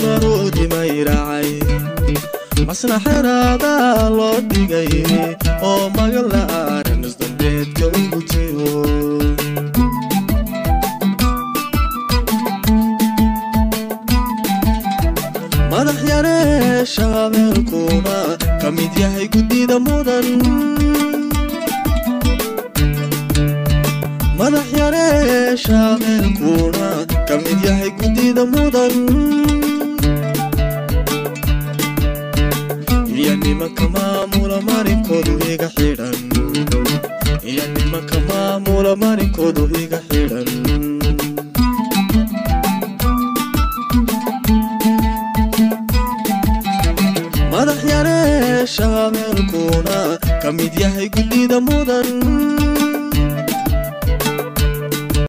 maroodimay raacay masna xeraadaa loo dhigay oo magan la'aanan isdambeedka u gutiyo madax yaree shaabeelkuna ka mid yahay guddida mudan madax yaree shaabeelkuna ka mid yahay guddida mudan iyo nimanka maamula marinkoodu iga xidhan iyo nimanka maamula marinkoodu iga xidhan madax yaree shaabeelkuna ka mid yahay guddida mudan